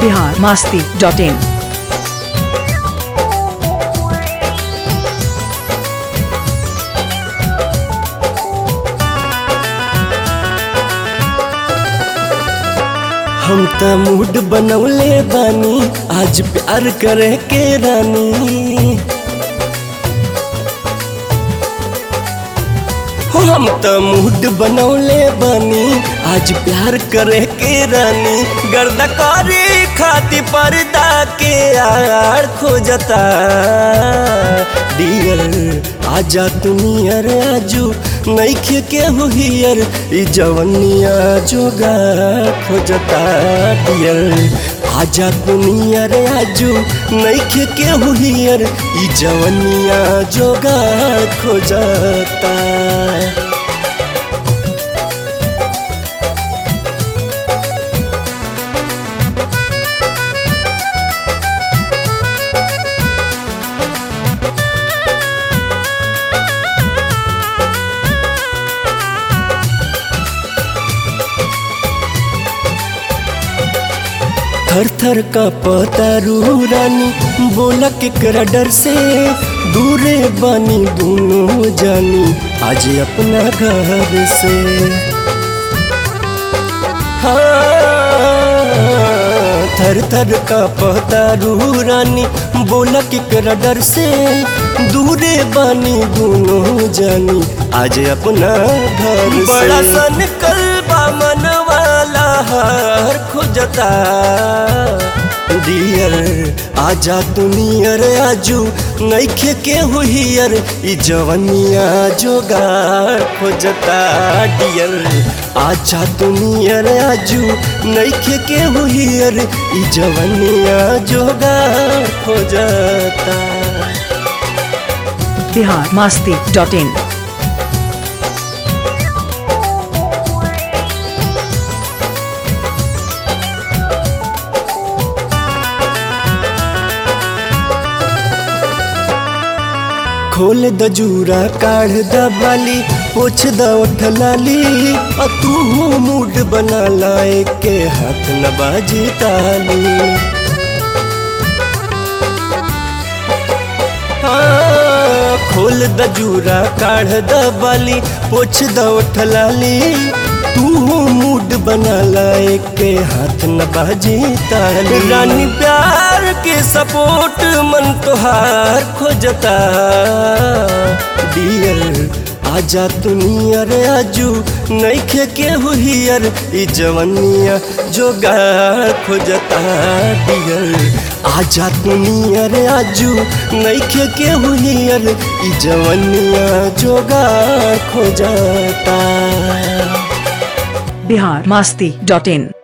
Bihar Masti dot in हम त mood बनौले बानी आज प्यार करे के रानी हो हम त मूड बनौले बानी आज प्यार करे के रानी गर्द करे खाती पर्दा के आड़ खोजता डियर आजा तू नियर आजू नैखे के हुहियर ई जवनिया जोगा खोजता डियर आजा तू नियर आजू नैखे के हुहियर ई जवनिया जोगा खोजता थर थर का पतारू रानी बोला केकरा डर से दूरे बानी दोनों जानी आज अपना घर से हाँ, थर थर का पतारू रानी बोला केकरा डर से दूरे बानी दोनों जानी आज अपना घर से बड़ा सन कलबा मन वाला हर खोजता डियर आजा तू नियर आजू नैखे के हुहियर ई जवनिया जोगार खोजता डियर आजा तू नियर आजू नैखे के हुहियर ई जवनिया जोगार खोजता बिहार मास्ती डॉट इन खोल द जूरा काढ़ द बाली पोछ द उठ लाली और तू मूड बना लाए के हाथ न बाजी ताली हाँ, खोल द जूरा काढ़ द बाली पोछ द उठ लाली तू मूड बना लाए के हाथ न बाजी ताली रानी प्यार के सपोर्ट मन तोहार खोजता डियर आजा तू नियर आजू नैखे के हुहियर ई जवनिया जोगार खोजता डियर आजा तू नियर आजू नैखे के हुहियर ई जवनिया जोगार खोजता बिहार मास्ती डॉट इन